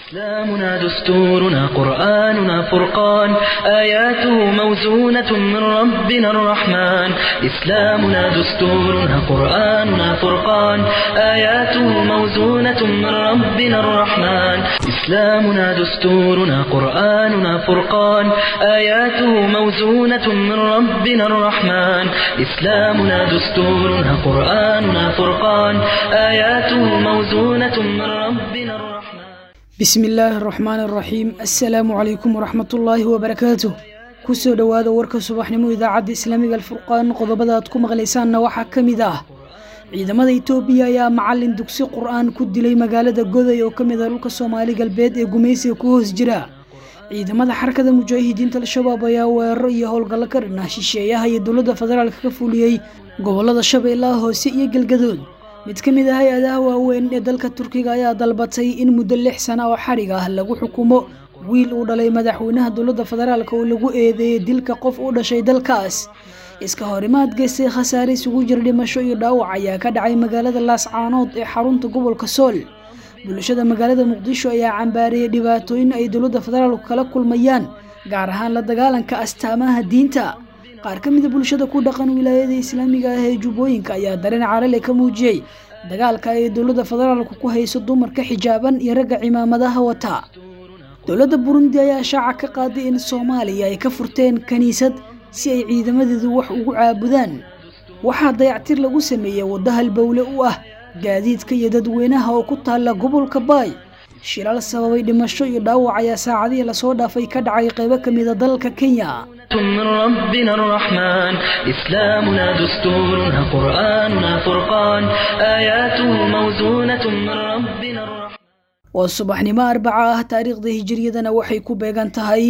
إسلامنا دستورنا قرآننا فرقان آياته موزونة من ربنا الرحمن إسلامنا دستورنا قرآننا فرقان آياته موزونة من ربنا الرحمن إسلامنا دستورنا قرآننا فرقان آياته موزونة من ربنا الرحمن إسلامنا دستورنا قرآننا فرقان آياته موزونة من ربنا الرحمن bismi illaahi araxmaan araxiim assalaamu calaykum waraxmatullaahi wabarakaatuh kusoo dhowaada warka subaxnimo idaacadda islaamiga alfurqaan qodobada aad ku maqlaysaanna waxaa ka mid ah ciidamada itoobiya ayaa macalin dugsi qur-aan ku dilay magaalada goday oo ka mid ah dhulka soomaali galbeed ee gumaysiga ku hoos jira ciidamada xarakada mujaahidiinta al-shabaab ayaa weeraro iyo howlgallo ka dhanah shisheeyaha iyo dowladda federaalka ka fuliyey gobolada shabeellaha hoose iyo galgadood mid ka mid ah hay-adaha waaweyn ee dalka turkiga ayaa dalbatay in muddo lix sana oo xadhig ah lagu xukumo wiil uu dhalay madaxweynaha dowladda federaalk oo lagu eedeeyey dilka qof u dhashay dalkaas iska horimaad geystay khasaare isugu jira dhimasho iyo dhaawac ayaa ka dhacay magaalada laascaanood ee xarunta gobolka sool bulshada magaalada muqdisho ayaa cambaareeyay dhibaatooyin ay dowladda federaalku kala kulmayaan gaar ahaan la dagaalanka astaamaha diinta qaar ka mida bulshada ku dhaqan wilaayada islaamiga ah ee jubbooyinka ayaa dareen carale ka muujiyey dagaalka ay dowladda federaalku ku hayso dumarka xijaaban iyo ragga cimaamadaha wata dowladda burundi ayaa shaaca ka qaaday in soomaaliya ay ka furteen kiniisad si ay ciidamadeedu wax ugu caabudaan waxaa dayactir lagu sameeyey waddo halbowle u ah gaadiidka iyo dadweynaha oo ku taalla gobolka baay shilaal sababay dhimasho iyo dhaawac ayaa saacadihii lasoo dhaafay ka dhacay qaybo ka mida dalka kenya من ربنا الرحمن إسلامنا دستورنا قرآننا فرقان آياته موزونة من ربنا الرحمن waa subaxnimo arbaca ah taariikhda hijiriyadana waxay ku beegan tahay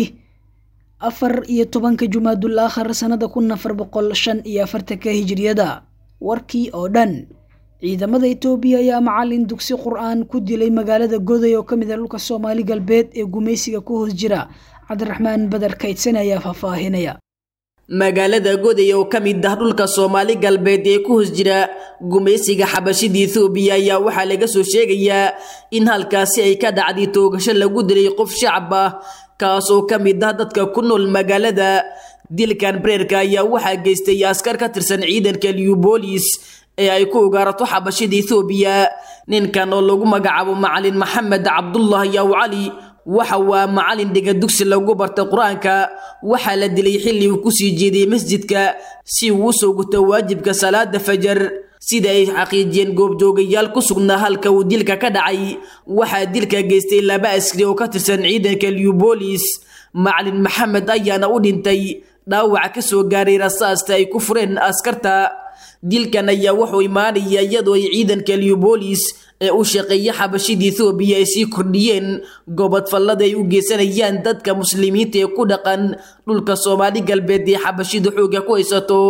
afar iyo tobanka jumaadul aakhar sanada kun afar boqol shan iyo afartanka hijiriyada warkii oo dhan ciidamada itoobiya ayaa macalin dugsi qur-aan ku dilay magaalada goday oo ka mid ah dhulka soomaali galbeed ee gumaysiga ku hoos jira cabdiraxmaan badar kaydsan ayaa faahfaahinaya magaalada goday oo ka mid ah dhulka soomaali galbeed ee ku hoos jira gumaysiga xabashida ethoobiya ayaa waxaa laga soo sheegayaa in halkaasi ay ka dhacday toogasho lagu dilay qof shacab ah kaasoo ka mid ah dadka ku nool magaalada dilkan breerka ayaa waxaa geystay askar ka tirsan ciidanka liubolis ee ay ku ugaarato xabashida ethoobiya ninkan oo lagu magacaabo macalin maxamed cabdullah yaw cali waxa waa macalin dhiga dugsi lagu bartay qur-aanka waxaa la dilay xilli uu kusii jeeday masjidka si uu usoo guto waajibka salaada fajar sida ay xaqiijiyeen goobjoogayaal ku sugnaa halka uu dilka ka dhacay waxaa dilka geystay laba askari oo ka tirsan ciidanka liubolis macalin maxamed ayaana u dhintay dhaawac ka soo gaaray rasaasta ay ku fureen askarta dilkan ayaa wuxuu imaanaya iyadoo ay ciidanka liubolis ee u shaqeeya xabashida ethoobiya ay sii kordhiyeen gobodfallada ay u geysanayaan dadka muslimiinta ee ku dhaqan dhulka soomaali galbeed ee xabashida xoogga ku haysato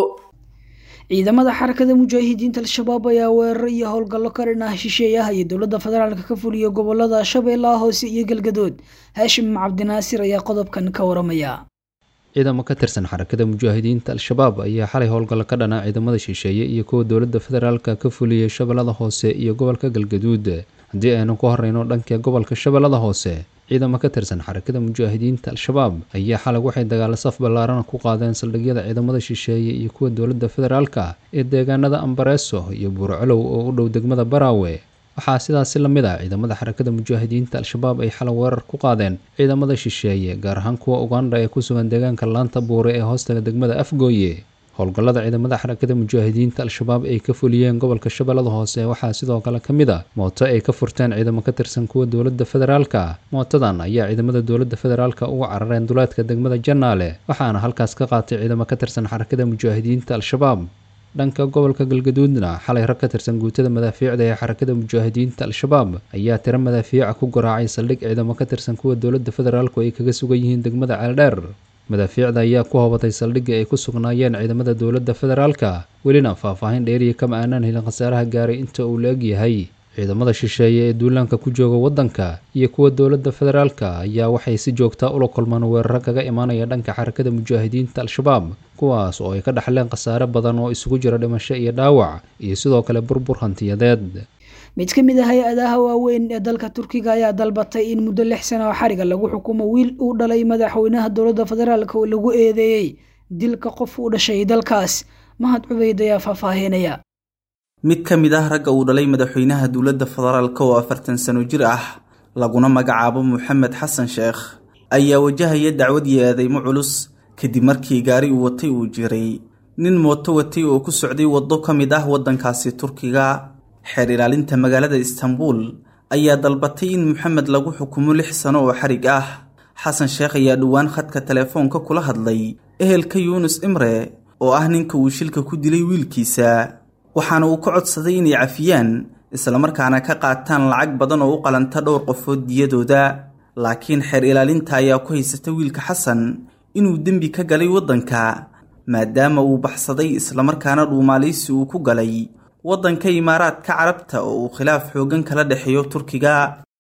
ciidamada xarakada mujaahidiinta al-shabaab ayaa weeraro iyo howlgallo ka dhan ah shisheeyaha iyo dowladda federaalka ka fuliya gobolada shabeellaha hoose iyo galgadood haashim cabdinaasir ayaa qodobkan ka waramaya ciidamo ka tirsan xarakada mujaahidiinta al-shabaab ayaa xalay howlgallo ka dhana ciidamada shisheeye iyo kuwa dowladda federaalka ka fuliyey shabeellada hoose iyo gobolka galgaduud haddii aynu ku horeyno dhanka gobolka shabeellada hoose ciidamo ka tirsan xarakada mujaahidiinta al-shabaab ayaa xalay waxay dagaalo saf ballaarana ku qaadeen saldhigyada ciidamada shisheeye iyo kuwa dowladda federaalka ee deegaanada ambareeso iyo buurcolow oo u dhow degmada baraawe waxaa sidaasi la mid ah ciidamada xarakada mujaahidiinta al-shabaab ay xalay weerar ku qaadeen ciidamada shisheeye gaar ahaan kuwa uganda ee ku sugan deegaanka laanta buure ee hoostaga degmada afgooye howlgallada ciidamada xarakada mujaahidiinta al-shabaab ay ka fuliyeen gobolka shabeellada hoose waxaa sidoo kale ka mid a mooto ay ka furteen ciidamo ka tirsan kuwa dowladda federaalka mootadan ayaa ciidamada dowladda federaalka uga carareen duleedka degmada janaale waxaana halkaas ka qaatay ciidamo ka tirsan xarakada mujaahidiinta al-shabaab dhanka gobolka galgaduudna xalay rag ka tirsan guutada madaafiicda ee xarakada mujaahidiinta al-shabaab ayaa tiro madaafiica ku garaacay saldhig ciidamo ka tirsan kuwa dowladda federaalku ay kaga sugan yihiin degmada ceeldheer madaafiicda ayaa ku hobatay saldhigga ay ku sugnaayeen ciidamada dowladda federaalka welina faahfaahin dheeriya kama aanaan helin khasaaraha gaaray inta uu la eg yahay ciidamada shisheeye ee duulaanka ku jooga waddanka iyo kuwa dowladda federaalka ayaa waxay si joogtaa ula kulmaan weeraro kaga imaanaya dhanka xarakada mujaahidiinta al-shabaab kuwaas oo ay ka dhaxleen khasaare badan oo isugu jira dhimasho iyo dhaawac iyo sidoo kale burbur hantiyadeed mid ka mid a hay-adaha waaweyn ee dalka turkiga ayaa dalbatay in muddo lix sana oo xariga lagu xukumo wiil uu dhalay madaxweynaha dowladda federaalk oo lagu eedeeyey dilka qof u dhashay dalkaas mahad cubeyd ayaa faahfaahinaya mid ka mid ah ragga uu dhalay madaxweynaha dowladda federaalk oo afartan sano jir ah laguna magacaabo moxamed xasan sheekh ayaa wajahaya dacwad iyo eedeymo culus kadib markii gaari uu watay uu jiray nin mooto watay oo ku socday waddo ka mid ah waddankaasi turkiga xeer ilaalinta magaalada istanbuul ayaa dalbatay in moxamed lagu xukumo lix sano oo xarig ah xasan sheekh ayaa dhowaan khadka telefoonka kula hadlay ehelka yuunus imre oo ah ninka uu shilka ku dilay wiilkiisa waxaana uu ka codsaday inay cafiyaan islamarkaana ka qaataan lacag badan oo u qalanta dhowr qofood diyadooda laakiin xeer ilaalinta ayaa ku haysata wiilka xasan inuu dembi ka galay waddanka maadaama uu baxsaday islamarkaana dhuumaalaysi uu ku galay waddanka imaaraadka carabta oo uu khilaaf xooggan kala dhexeeyo turkiga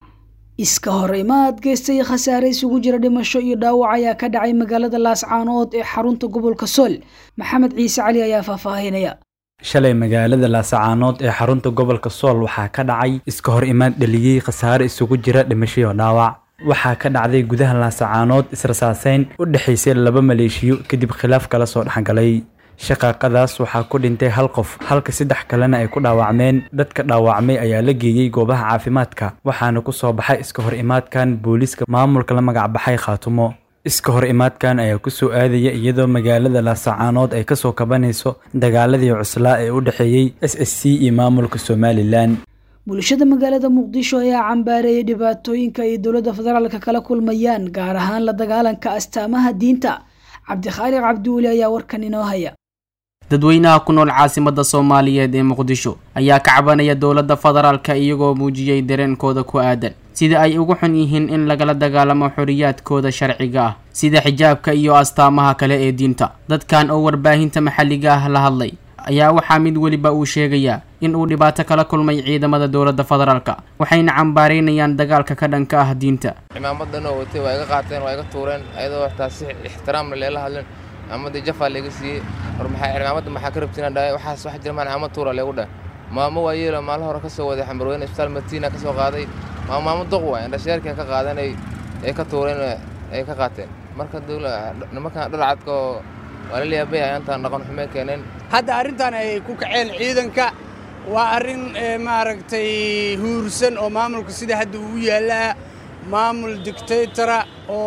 iska hor imaad geystay khasaare isugu jira dhimasho iyo dhaawac ayaa ka dhacay magaalada laascaanood ee xarunta gobolka sool maxamed ciise cali ayaa faahfaahinaya shalay magaalada laasacaanood ee xarunta gobolka sool waxaa ka dhacay iska hor imaad dhaliyey khasaare isugu jira dhimasho iyo dhaawac waxaa ka dhacday gudaha laasacaanood israsaaseyn u dhexaysay laba maleeshiyo kadib khilaaf kala soo dhexgalay shaqaaqadaas waxaa ku dhintay hal qof halka saddex kalena ay ku dhaawacmeen dadka dhaawacmay ayaa la geeyey goobaha caafimaadka waxaana ku soo baxay iska hor imaadkan booliiska maamulka la magac baxay khaatumo iska hor imaadkan ayaa ku soo aadaya iyadoo magaalada laasacaanood ay kasoo kabanayso dagaaladii cuslaa ee u dhexeeyey s s c iyo maamulka somalilan bulshada magaalada muqdisho ayaa cambaareeyay dhibaatooyinka ay dowladda federaalka kala kulmayaan gaar ahaan la dagaalanka astaamaha diinta cabdikhaaliq cabdiweli ayaa warkan inoo haya dadweynaha ku nool caasimadda soomaaliyeed ee muqdisho ayaa ka cabanaya dowladda federaalka iyagoo muujiyey dareenkooda ku aadan sida ay ugu xun yihiin in lagala dagaalamo xoriyaadkooda sharciga ah sida xijaabka iyo astaamaha kale ee diinta dadkan oo warbaahinta maxalliga ah la hadlay ayaa waxaa mid weliba uu sheegayaa in uu dhibaato kala kulmay ciidamada dowladda federaalka waxayna cambaaraynayaan dagaalka ka dhanka ah diinta cimaamadan oo watay waa iga qaateen waa iga tuureen ayadoo waxtaa si ixtiraamna leela hadlen cimaamaddii jafaa layga siiyey war maxaa cimaamada maxaa ka rabtiin dhahay waxaas wax jirmaan cimaamad tuura leegu dhah maamo waa yeelo maalin hore ka soo waday xambarweyne isbitaal matiina ka soo qaaday maa maamo doq waay indhasheerkii ka qaadan ay ka tuureen ay ka qaateen marka nimankan dhalcadka oo waa la yaabay ayaantaan dhaqan xumee keeneen hadda arrintan ay ku kaceen ciidanka waa arrin maaragtay huursan oo maamulka sida hadda uu yaallaa maamul dictaytora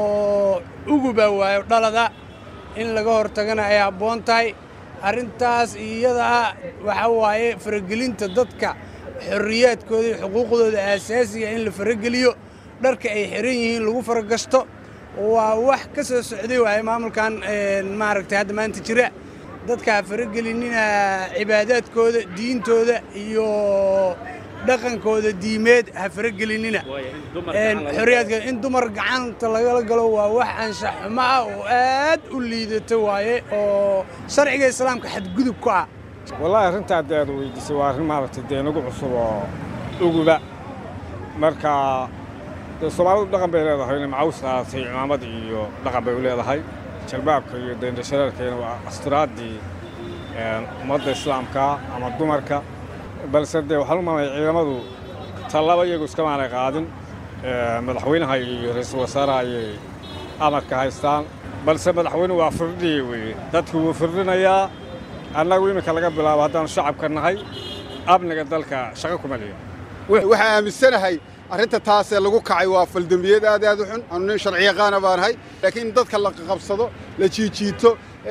oo uguba waayo dhalada in laga hortagana ay habboon tahay arrintaas iyadaa waxaa waaye faragelinta dadka xorriyaadkooda iyo xuquuqdooda aasaasiga in la farageliyo dharka ay xiran yihiin lagu faragasto waa wax ka soo socday waaye maamulkan maaragtay hadda maanta jira dadka ha faragelinina cibaadaadkooda diintooda iyo dhaqankooda diimeed ha faragelinina xorriyaadkooda in dumar gacanta lagala galo waa wax anshax xumo ah oo aad u liidata waaye oo sharciga islaamka xadgudub ku ah wallaahi arrintaa dee aad weydiisay waa arrin maaragtay dee nagu cusub oo uguba marka dee soomaalidu dhaqan bay leedahay inay macaws qaadatay cimaamad iyo dhaqan bay u leedahay jalbaabka iyo deendhashareerkayna waa asturaaddii ummadda islaamka ama dumarka balse dee waxaan u maamaya ciidamadu tallaba iyagu iskamaanay qaadin madaxweynaha iyo ra'iisul wasaaraha ayay amarka haystaan balse madaxweynuhu waa firdhiye weeye dadku wuu firdhinayaa annagu iminka laga bilaabo haddaanu shacabka nahay amniga dalka shaqo kuma lihin waxaan aaminsanahay arrinta taasee lagu kacay waa faldembiyad aad aad u xun anu nin sharci yaqaana baanahay laakiin in dadka la qabsado la jiijiito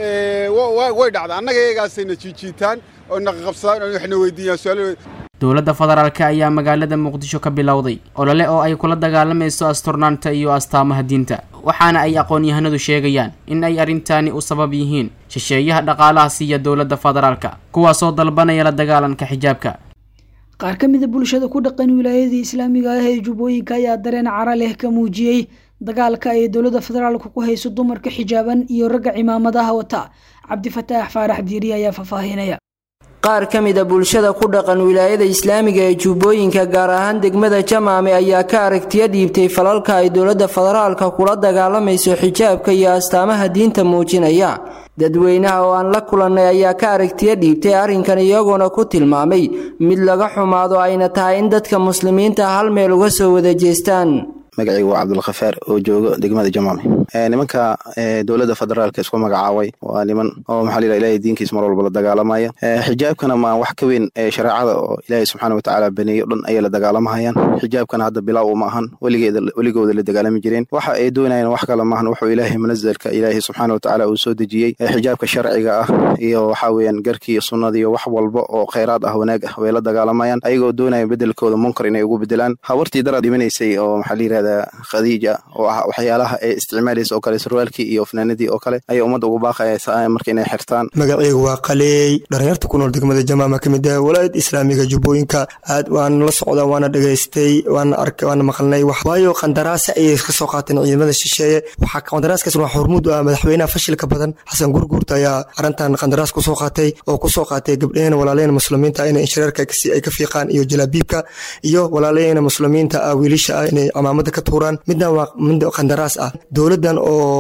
way dhacda annaga iyagaasay na jiijiitaan oo naqaqabsadaan oo waxna weydiiyaan su'aalo dowladda federaalka ayaa magaalada muqdisho ka bilowday olole oo ay kula dagaalamayso asturnaanta iyo astaamaha diinta waxaana ay aqoon-yahanadu sheegayaan in ay arrintaani u sabab yihiin shisheeyaha dhaqaalaha siiya dowladda federaalka kuwaasoo dalbanaya la dagaalanka xijaabka qaar ka mida bulshada ku dhaqan wilaayadii islaamiga ah ee jubbooyinka ayaa dareen cara leh ka muujiyey dagaalka ay dowladda federaalka ku hayso dumarka xijaaban iyo ragga cimaamadaha wata cabdifataax faarax diiri ayaa faahfaahinaya qaar ka mida bulshada ku dhaqan wilaayada islaamiga ee jubbooyinka gaar ahaan degmada jamaame ayaa ka aragtiyo dhiibtay falalka ay dowladda federaalka kula dagaalamayso xijaabka iyo astaamaha diinta muujinaya dadweynaha oo aan la kulannay ayaa ka aragtiyo dhiibtay arrinkan iyagoona ku tilmaamay mid laga xumaado ayna tahay in dadka muslimiinta hal meel uga soo wada jeestaan magacaygu waa cabdulkhafaar oo jooga degmada jamaame nimanka dowladda federaalka isku magacaabay waa niman oo maxaa la ilahay diinkiis mar walba la dagaalamaya xijaabkana ma wax ka weyn shareecada oo ilaahay subxaana watacaala baneeyo dhan ayay la dagaalamahayaan xijaabkana hadda bilaaw uma ahan weligeeda weligooda la dagaalami jireen waxa ay doonayaan wax kale maahan wuxuu ilaahay munazalka ilaahay subxaana watacaala uu soo dejiyey xijaabka sharciga ah iyo waxa weeyaan garkii iyo sunnada iyo wax walba oo khayraad ah wanaag ah way la dagaalamayaan ayagoo doonaya bedelkooda munkar inay ugu bedelaan habartii daraad dhimanaysay oo maxaa la yirahdaa khadiija oo ah waxyaalaha ay isticmaalaysa oo kale sarwaalkii iyo fanaanadii oo kale ayay ummadda ugu baaqaya marka inay xirtaan magacaygu waa qaleey dhalinyarta ku nool degmada jamaama ka mid ah walaayad islaamiga jubbooyinka aad waana la socdaa waana dhegaystay waana arkay waana maqalnay waayo qandaraasa ayay ka soo qaateen ciidamada shisheeye waxaa qandaraaskaas waa xurmud ah madaxweynaha fashilka badan xasan gurguurta ayaa arrintan qandaraas kusoo qaatay oo kusoo qaatay gabdhaheen walaalaheen muslimiinta inay inshareerka ay ka fiiqaan iyo jalaabiibka iyo walaalaheen muslimiinta ah wiilisha ah inay camaamada ka tuuraan midna waa mid qandaraas ah dowladan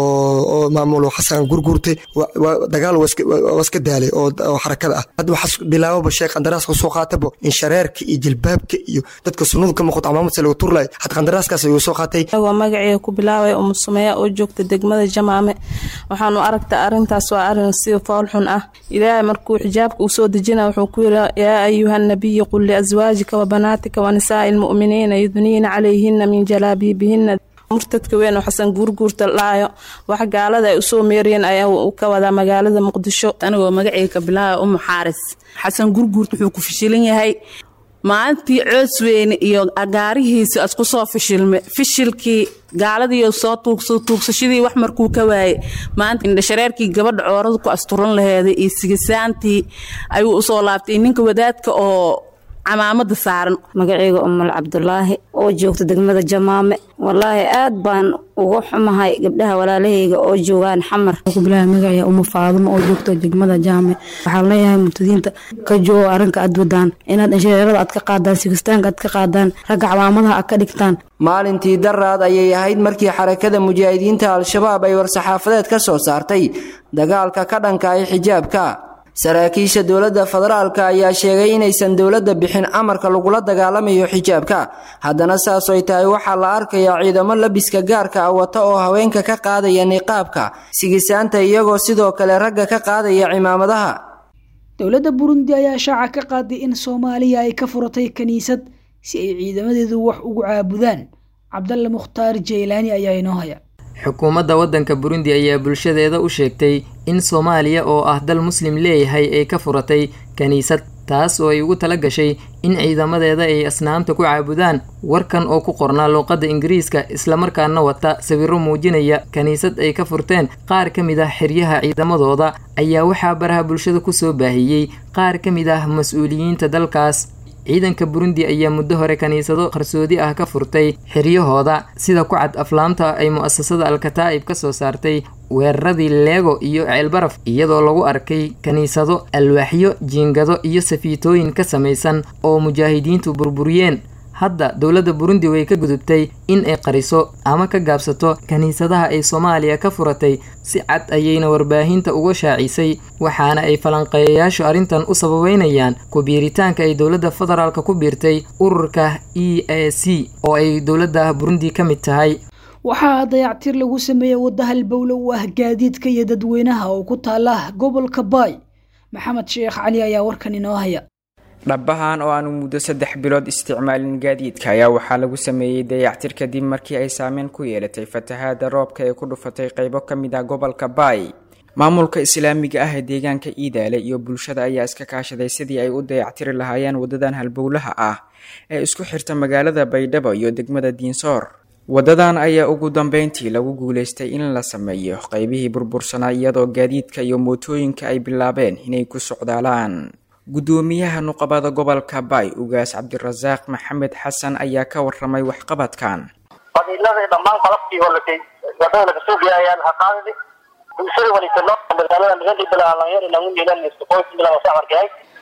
oo maamulo xasan gurguurtay dagaal waa iska daalay oo xarakada ah hadda waxaa bilaababa shay qandaraaska soo qaatabo in shareerka iyo jilbaabka iyo dadka sunnadu ka muuqato camaamad lagu turlay had qandaraaskaas ayuu soo qaatay waa magaceega ku bilaabay umu sumeeya oo joogta degmada jamaame waxaanu aragta arrintaas waa arrin si foolxun ah ilaahay markuu xijaabka uu soo dejina wuxuu ku yiri yaa ayuha nabiyi qul liazwaajika wa banaatika wa nisaa'i lmu'miniina yudniina calayhina min jalaabiibihina murtadka weyn oo xasan guurguurta laayo wax gaalada ay usoo meeriyeen ayaa uu ka wadaa magaalada muqdisho anigoo magaceyga kabilaaba umu xaaris xasan guurguurta wuxuu ku fishilan yahay maalintii coosweyne iyo agaarihiisa isku soo fishilme fishilkii gaaladiiyo soo tuugsa tuugsashadii wax markuu ka waayey maanta indhashareerkii gabadha coorada ku asturan laheeday iyo sigisaantii ayuu usoo laabtay ninka wadaadka oo camaamada saaran magaceyga umul cabdulaahi oo joogta degmada jamaame walaahi aad baan uga xumahay gabdhaha walaalahayga oo joogaan xamar kubilaha magacaya uma faadumo oo joogta degmada jaame waxaan leeyahay murtadiinta ka joogo arrinka aad wadaan inaad inshareerada aad ka qaadaan sigistaanka aad ka qaadaan ragga camaamadaha aad ka dhigtaan maalintii daraad ayay ahayd markii xarakada mujaahidiinta al-shabaab ay war-saxaafadeed ka soo saartay dagaalka ka dhanka ay xijaabka saraakiisha dowladda federaalka ayaa sheegay inaysan dowladda bixin amarka lagula dagaalamayo xijaabka haddana saasoy tahay waxaa la arkayaa ciidamo labiska gaarka ah wata oo haweenka ka qaadaya niqaabka sigisaanta iyagoo sidoo kale ragga ka qaadaya cimaamadaha dowladda burundi ayaa shaaca ka qaaday in soomaaliya ay ka furatay kiniisad si ay ciidamadeedu wax ugu caabudaan cabdalle mukhtaar jeylaani ayaa inoo haya xukuumadda waddanka burundi ayaa bulshadeeda u sheegtay in soomaaliya oo ah dal muslim leeyahay ay ka furatay kiniisad taas oo ay ugu tala gashay in ciidamadeeda ay asnaamta ku caabudaan warkan oo ku qornaa luuqadda ingiriiska islamarkaana wata sawirro muujinaya kiniisad ay ka furteen qaar ka mid ah xeryaha ciidamadooda ayaa waxaa baraha bulshada kusoo baahiyey qaar ka mid ah mas-uuliyiinta dalkaas ciidanka burundi ayaa muddo hore kiniisado qarsoodi ah ka furtay xiryahooda sida ku cad aflaamta ay mu'asasada al-kataa'ib ka soo saartay weeraradii leego iyo ceelbaraf iyadoo lagu arkay kiniisado alwaaxyo jiingado iyo safiitooyin ka samaysan oo mujaahidiintu burburiyeen hadda dowladda burundi way ka gudubtay in ay qariso ama ka gaabsato kiniisadaha ay soomaaliya ka furatay si cad ayayna warbaahinta uga shaacisay waxaana ay falanqeeyayaashu arrintan u sababeynayaan ku-biiritaanka ay dowladda federaalka ku biirtay ururka e a c oo ay dowladda burundi ka mid tahay waxaa dayactir lagu sameeyey wadda halbowle u ah gaadiidka iyo dadweynaha oo ku taala gobolka baay maxamed sheekh cali ayaa warkan inoo haya dhabahan oo aanu muddo saddex bilood isticmaalin gaadiidka ayaa waxaa lagu sameeyey dayactir kadib markii ay saameyn ku yeelatay fatahaada roobka ee ku dhufatay qaybo ka mid ah gobolka baay maamulka islaamiga ah ee deegaanka iidaale iyo bulshada ayaa iska kaashaday sidii ay u dayactiri lahaayeen wadadan halbowlaha ah ee isku xirta magaalada baydhabo iyo degmada diinsoor wadadan ayaa ugu dambeyntii lagu guuleystay in la sameeyo qaybihii burbursanaa iyadoo gaadiidka iyo mootooyinka ay bilaabeen inay ku socdaalaan guddoomiyaha nuqabada gobolka baay ugaas cabdirasaaq maxamed xasan ayaa ka waramay waxqabadkan qabiiladii dhammaan qalabkii holatay wadada laga soo geeyayaan haqaadidi bulshada walitano magaalada magandii bilaa dhalinyar inagu niilan iskoqoys bilaa safarkahay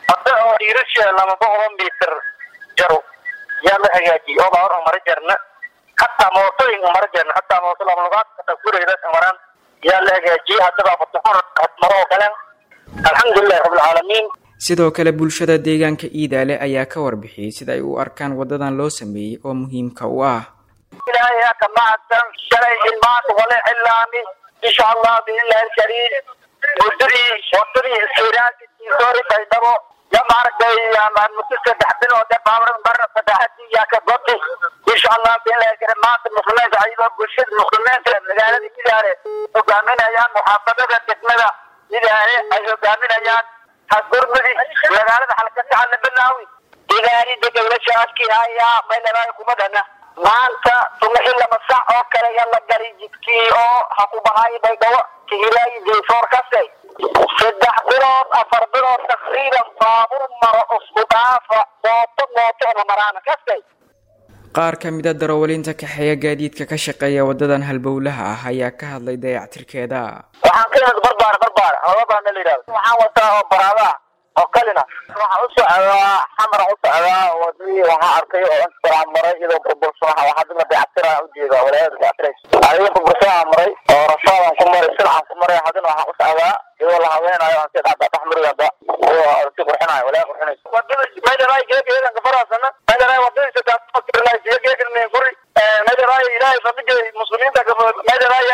hadda oo dhiirasha lama boqol mitir jaro yaa la hagaajiyey oo baa hor mara jarna hataa mootooyin mara jarna hataa mooto lama lugaad hataa gurayda maraan yaa la hagaajiyey haddaba fatafur maro oo kale alxamdulilahi rabbilcaalamiin sidoo kale bulshada deegaanka iidaale ayaa ka warbixiyey sida ay u arkaan wadadan loo sameeyey oo muhiimka u ah ilaahay ha ka mahadsan shalay ilmaanta wale cilaami insha allah biillahi alkariim muddadii wadadii iskiraasiisori baydhabo ya maaragtay muddo saddex bilood ee baabran barra saddexadii yaa ka goti insha allah biillahi alkariim maanta muslimiinta ayagoo bulshada muslimiinta magaalada idaale hogaaminayaan muxaafadada degmada idaale ay hogaaminayaan hasgurmudi magaalada halkasaca la bilaawi idaarida dowlasha adkii hayaa maylabaayo kuma dhana maanta subaxii lama sac oo kale yaa la galay jidkii oo ha ku bahay baydhabo kihilaayi jeysoor kase saddex bilood afar bilood takriiban baabur maro isku dhaafa mooto mooto ama maraana kase qaar ka mid a darawaliinta kaxeeya gaadiidka ka shaqeeya wadadan halbowlaha ah ayaa ka hadlay dayactirkeeda waxaan ka imid barbaar barbaar hoogabaana la yidhahdo waxaan wataa oo baraada oo kalina waxaan u socdaa xamar u socdaa wadadii waxaa arkay oo intaaan maray iyadoo burbursan waxa waxaa dima dayactiraan ujeeda walaayada dayactiraysa adiga burbursanaan maray oo rashaadaan ku maray silcaan ku maray haddana waxaan u socdaa iyadoo la haweenayo aan si dhacda dhex marigaba oo si qurxinayo walaa qurxinaysa wadada meydaraay geegeedan kafaraasana meydaraay wadadii saddex geegan guri meydaraay ilaahay fadligay muslimiinta meydaraay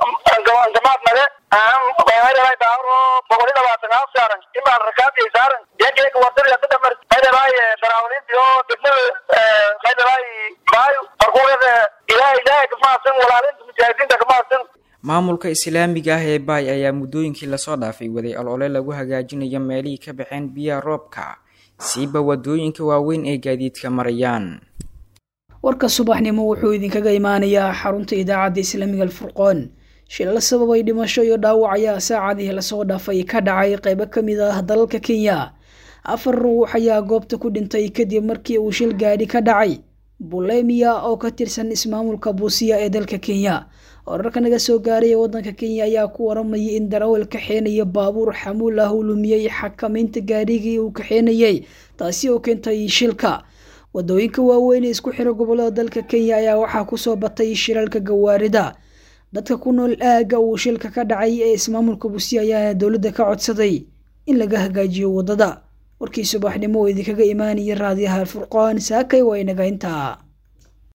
jamaad male meydaraay baaro boqol iyo labaatan aa saaran imaan rakaabiyay saaran geegeega wadadii hadda dhamar meydaraay daraawaliintii oo degmada meydaraay baayo markuuada ilaahay ilaahay kamahadsan walaalinta mujaahidiinta kamahadsan maamulka islaamiga ah ee baay ayaa muddooyinkii lasoo dhaafay waday olole lagu hagaajinayo meelihii ka baxeen biyaha roobka siiba wadooyinka waaweyn ee gaadiidka marayaan warka subaxnimo wuxuu idinkaga imaanayaa xarunta idaacadda islaamiga alfurqoon shilal sababay dhimasho iyo dhaawac ayaa saacadihii lasoo dhaafay ka dhacay qeybo ka mid ah dalalka kenya afar ruux ayaa goobta ku dhintay kadib markii uu shil gaadhi ka dhacay bulemia oo ka tirsan ismaamulka buusiya ee dalka kenya wararka naga soo gaaray ee wadanka kenya ayaa ku waramayay in darawal kaxeenaya baabuur xamuul ah uu lumiyey xakamaynta gaadhigii uu kaxeenayay taasi oo keentay shilka wadooyinka waaweyn ee isku xira gobolada dalka kenya ayaa waxaa kusoo batay shilalka gawaarida dadka ku nool aagga uu shilka ka dhacay ee ismaamulka buusiya ayaa dowladda ka codsaday in laga hagaajiyo wadada warkii subaxnimo oo idinkaga imaanaya raadiyaha alfurqaan saakay waa inaga intaa